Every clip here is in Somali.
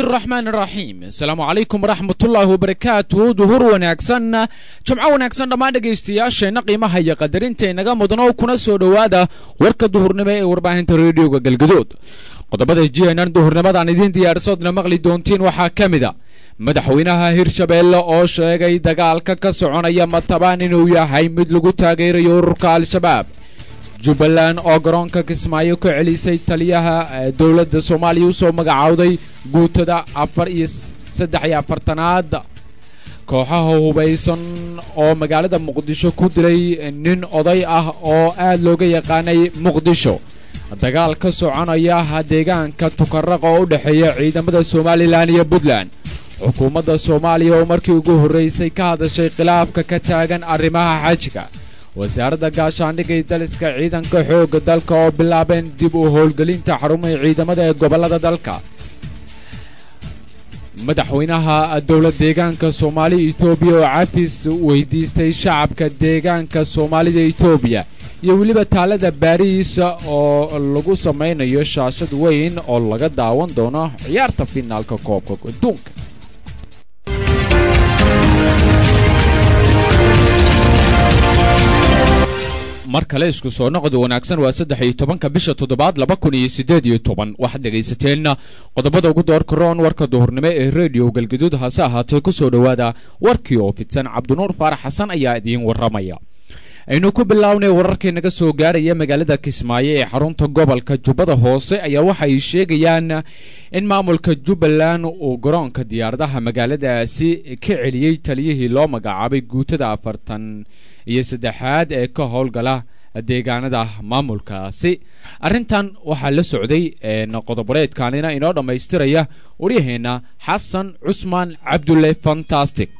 raxmaan raxiim asalaamu calaykum waraxmatullaahi wabarakaatu duhur wanaagsan jumco wanaagsan dhammaan dhegaystayaasheenna qiimaha iyo qadarinta inaga mudno kuna soo dhowaada warka duhurnimo ee warbaahinta reediyoga galgadood qodobada g n n duhurnimadaan idiin diyaarsoodna maqli doontiin waxaa ka mid a madaxweynaha hirshabeelle oo sheegay dagaalka ka soconaya matabaan inuu yahay mid lagu taageerayo ururka al-shabaab jubbaland oo garoonka kismaayo ka celisay taliyaha dowladda soomaaliya usoo magacowday guutada afar iyo saddex iyo afartanaad kooxaha hubaysan oo magaalada muqdisho ku dilay nin oday ah oo aad looga yaqaanay muqdisho dagaal ka soconaya deegaanka tukaraq oo u dhexeeya ciidamada somalilan iyo puntland xukuumadda soomaaliya oo markii ugu horraysay ka hadashay khilaafka ka taagan arrimaha xajka wasaaradda gaashaandhigga iyo daliska ciidanka xoogga dalka oo bilaabeen dib u howlgelinta xarumaha ciidamada ee gobollada dalka madaxweynaha dowlad deegaanka soomaaliya etoobiya oo cafis weydiistay shacabka deegaanka soomaalida etoobiya iyo weliba taalada baariis oo lagu samaynayo shaashad weyn oo laga daawan doono ciyaarta finaalka koobka adduunka mar kale isku soo noqod wanaagsan waa saddex iyo tobanka bisha toddobaad laba kun iyo siddeed iyo toban waxaad dhegaysateen qodobada ugu doorka roon warka duhurnimo ee rediyo galgaduud hase ahaatee ku soo dhowaada warkii oo fidsan cabdinuur faarax xasan ayaa idiin warramaya aynu ku bilownay wararkii naga soo gaaraya magaalada kismaayo ee xarunta gobolka jubbada hoose ayaa waxa ay sheegayaan in maamulka jubbaland uu garoonka diyaaradaha magaaladaasi ka celiyey taliyihii loo magacaabay guutada afartan iyo saddexaad ee ka howlgala deegaanada maamulkaasi arrintan waxaa la socday qodoboreedkanina inoo dhammaystiraya waryaheena xasan cusmaan cabdulle fantastic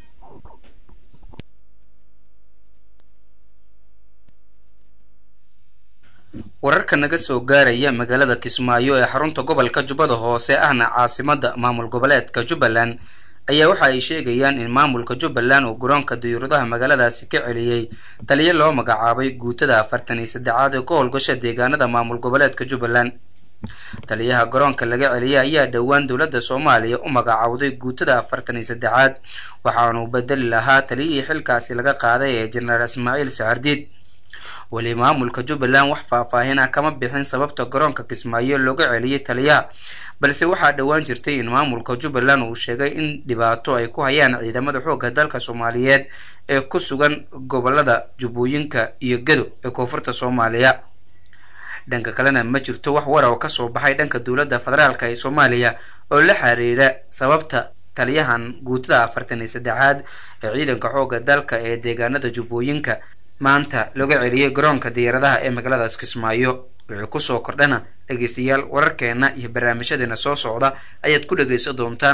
wararka naga soo gaaraya magaalada kismaayo ee xarunta gobolka jubbada hoose ahna caasimadda maamul goboleedka jubbaland ayaa waxa ay sheegayaan in maamulka jubbaland uu garoonka diyuuradaha magaaladaasi ka celiyey taliyo loo magacaabay guutada afartan iyo saddexaad ee ka howlgasha deegaanada maamul goboleedka jubbaland taliyaha garoonka laga celiyay ayaa dhowaan dowladda soomaaliya u magacowday guutada afartan iyo saddexaad waxaanuu bedeli lahaa taliyihii xilkaasi laga qaaday ee jenaraal ismaaciil saxardiid weli maamulka jubbaland wax faahfaahin ah kama bixin sababta garoonka kismaayo looga celiyey taliyaha balse waxaa dhowaan jirtay in maamulka jubbaland uu sheegay in dhibaato ay ku hayaan ciidamada xoogga dalka soomaaliyeed ee ku sugan gobolada jubbooyinka iyo gedo ee koonfurta soomaaliya dhanka kalena ma jirto wax wara oo kasoo baxay dhanka dowladda federaalk ee soomaaliya oo la xiriira sababta taliyahan guutada afartan iyo saddexaad ee ciidanka xoogga dalka ee deegaanada jubbooyinka maanta looga celiyey garoonka diyaaradaha ee magaaladaas kismaayo wixii kusoo kordhana dhegaystayaal wararkeena iyo barnaamijyadeena soo socda ayaad ku dhegaysan doontaan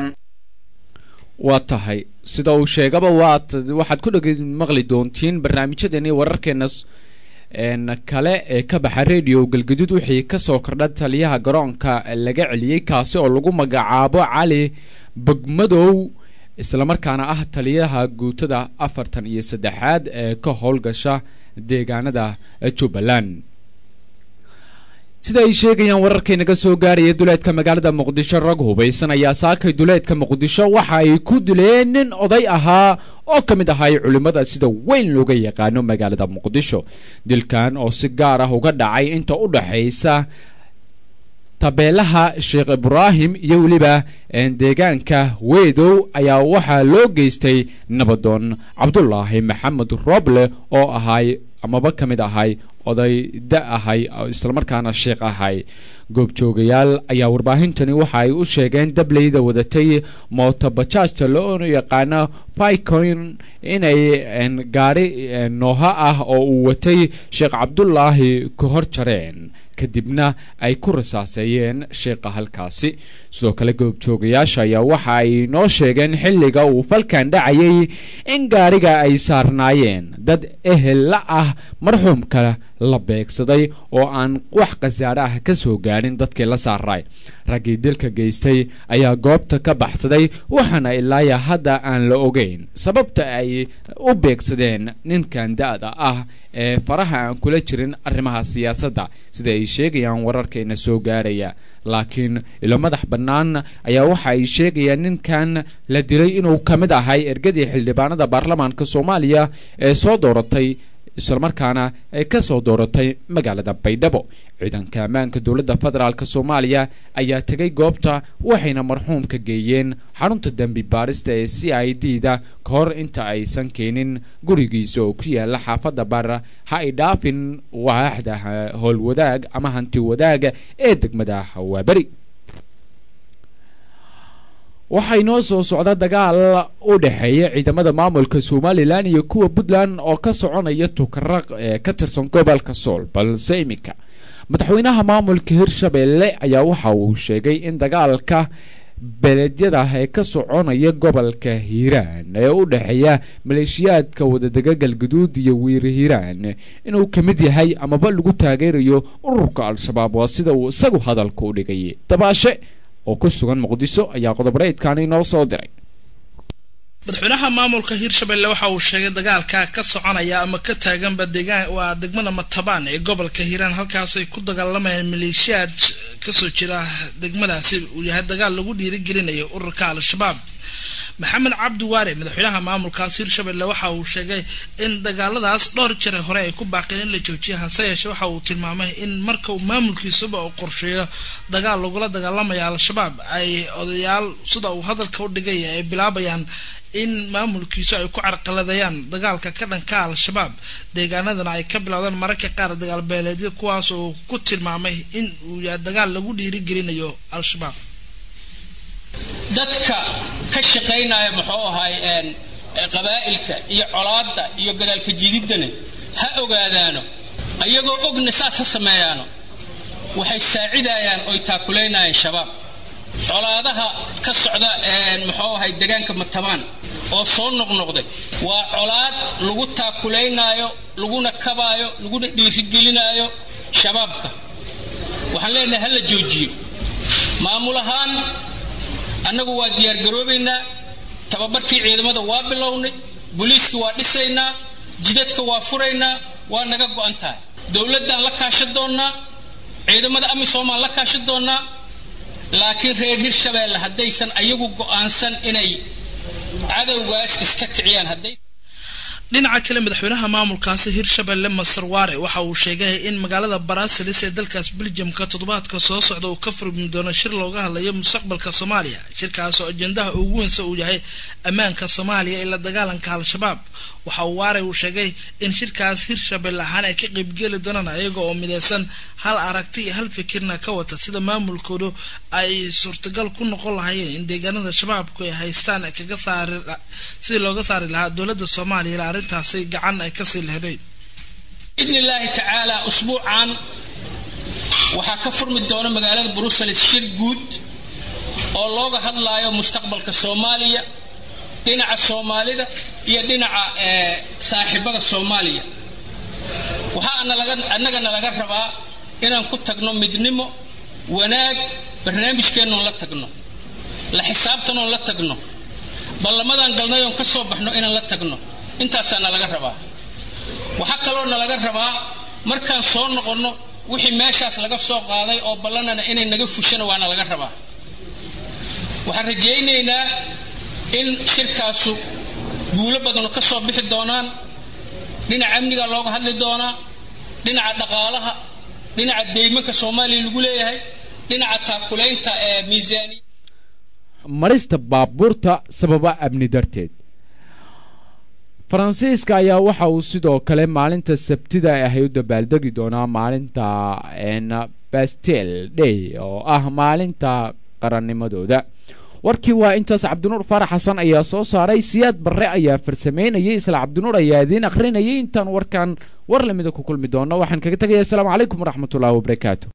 waa tahay sida uu sheegaba waad waxaad ku dheg maqli doontiin barnaamijyadeeni wararkeena kale ee ka baxa radio galgaduud wixii kasoo kordha taliyaha garoonka laga celiyey kaasi oo lagu magacaabo cali bogmadow islamarkaana ah taliyaha guutada afartan iyo saddexaad ee ka howlgasha deegaanada jubbaland sida ay sheegayaan wararkay naga soo gaaraya duleedka magaalada muqdisho rag hubaysan ayaa saakay duleedka muqdisho waxa ay ku dileen nin oday ahaa oo ka mid ahay culimmada sida weyn looga yaqaano magaalada muqdisho dilkan oo si gaar ah uga dhacay inta u dhaxaysa tabeelaha sheekh ibraahim iyo weliba deegaanka weedow ayaa waxaa loo geystay nabadoon cabdulaahi maxamed roble oo ahay amaba ka mid ahay oday da ahay islamarkaana sheekh ahay goobjoogayaal ayaa warbaahintani waxa ay u sheegeen dableyda wadatay mootobajaajta loo yaqaano ficoin inay gaari nooha ah oo uu watay sheekh cabdulaahi ka hor jareen kadibna ay ku rasaaseeyeen sheekha halkaasi sidoo kale goobjoogayaasha ayaa waxa ay noo sheegeen xilliga uu falkan dhacayay in gaariga ay saarnaayeen dad ehel la ah marxuumka la beegsaday oo aan wax khasaare ah ka soo gaadhin dadkii la saaray raggii dilka geystay ayaa goobta ka baxsaday waxaana ilaaya hadda aan la ogeyn sababta ay u beegsadeen ninkan da-da ah ee faraha aan kula jirin arrimaha siyaasadda sida ay sheegayaan wararkeena soo gaaraya laakiin ilo madax bannaan ayaa waxa ay sheegayaan ninkan la dilay inuu ka mid ahay ergadii xildhibaanada baarlamaanka soomaaliya ee soo dooratay islamarkaana ay ka soo dooratay magaalada baydhabo ciidanka ammaanka dowladda federaalk soomaaliya ayaa tegay goobta waxayna marxuumka geeyeen xarunta dembi baarista ee c i d da ka hor inta aysan keenin gurigiisa oo ku yaala xaafadda bara ha ay dhaafin waaxda howlwadaag ama hanti wadaag ee degmada hawaaberi waxaa inoo soo socda dagaal u dhexeeya ciidamada maamulka somalilan iyo kuwa puntland oo ka soconaya tukaraq ee ka tirsan gobolka sool balse iminka madaxweynaha maamulka hirshabelle ayaa waxa uu sheegay in dagaalka beleedyada ee ka soconaya gobolka hiiraan ee u dhexeeya maleeshiyaadka wadadega galguduud iyo wiiri hiiraan inuu ka mid yahay amaba lagu taageerayo ururka al-shabaab waa sida uu isagu hadalka u dhigay dabaashe oo ku sugan muqdiso ayaa qodob-reedkan inoo soo diray madaxweynaha maamulka hiirshabelle waxa uu sheegay dagaalka ka soconaya ama ka taaganba deegaan waa degmada matabaan ee gobolka hiiraan halkaas ay ku dagaalamayaan maleeshiyaad kasoo jira degmadaasi uu yahay dagaal lagu dhiirigelinayo ururka al-shabaab maxamed cabdi waare madaxweynaha maamulkaas hiirshabelle waxa uu sheegay in dagaaladaas dhowr jare hore ay ku baaqeen in la joojiya hase yeeshe waxa uu tilmaamay in marka uu maamulkiisuba uu qorsheeyo dagaal lagula dagaalamaya al-shabaab ay odayaal sida uu hadalka u dhigay ay bilaabayaan in maamulkiisu ay ku carqaladayaan dagaalka ka dhanka al-shabaab deegaanadana ay ka bilowdaan mararka qaar dagaal beeleedya kuwaas uu ku tilmaamay in uu yahay dagaal lagu dhiirigelinayo al-shabaab dadka ka shaqaynaya muxuu ahay qabaa'ilka iyo colaadda iyo gadaalka jididdana ha ogaadaano ayagoo ogna saas ha sameeyaano waxay saacidayaan oy taakulaynayaan shabaab colaadaha ka socda muxuu ahay degaanka matabaan oo soo noqnoqday waa colaad lagu taakulaynaayo laguna kabaayo laguna dhiirigelinaayo shabaabka waxaan leenahay ha la joojiyo maamul ahaan annagu waa diyaargaroobaynaa tababarkii ciidamada waa bilownay booliiskii waa dhisaynaa jidadka waa furaynaa waa naga go-an tahay dowladdaan la kaashan doonnaa ciidamada amisomaan la kaashan doonnaa laakiin reer hirshabeelle haddaysan ayagu go-aansan inay cadowgaas iska kiciyaan hadday dhinaca kale madaxweynaha maamulkaasi hirshabelle masar waare waxa uu sheegay in magaalada barasilis ee dalkaas beljamka toddobaadka soo socda uu ka furmi doono shir looga hadlayo mustaqbalka soomaaliya shirkaas oo ajendaha ugu weynsa uu yahay ammaanka soomaaliya ee la dagaalanka al-shabaab waxa uu waare uu sheegay in shirkaas hirshabelle ahaan ay ka qeybgeli doonaan ayaga oo mideysan hal aragti iyo hal fikirna ka wata sida maamulkoodu ay suurtagal ku noqon lahaayeen in deegaanada shabaabku ay haystaan kaga saari sidii looga saari lahaa dowladda soomaaliya arrintaasi gacan ay kasii leheday biidni illaahi tacaala usbuucan waxaa ka furmi doona magaalada brussels shir guud oo looga hadlaayo mustaqbalka soomaaliya dhinaca soomaalida iyo dhinaca saaxiibada soomaaliya waxaa annagana laga rabaa inaan ku tagno midnimo wanaag barnaamijkeennoon la tagno la xisaabtanoon la tagno ballamadaan galnay oon ka soo baxno inaan la tagno intaasaa nalaga rabaa waxaa kaloo nalaga rabaa markaan soo noqonno wixii meeshaas laga soo qaaday oo ballanana inay naga fushana waana laga rabaa waxaan rajaynaynaa in shirkaasu guulo badanu ka soo bixi doonaan dhinaca amniga looga hadli doonaa dhinaca dhaqaalaha dhinaca deymanka soomaaliya lagu leeyahay dhinaca taakulaynta ee miisaaniya marista baabuurta sababa amni darteed faransiiska ayaa waxa uu sidoo kale maalinta sabtida ahay u dabaaldegi doonaa maalinta bastel day oo ah maalinta qarannimadooda warkii waa intaas cabdinuur faarax xasan ayaa soo saaray siyaad barre ayaa farsameynayay isla cabdinuur ayaa idiin akhrinayay intaan warkan war lamida ku kulmi doono waxaan kaga tegaya asalaamu calaykum waraxmatullahi wabarakaatu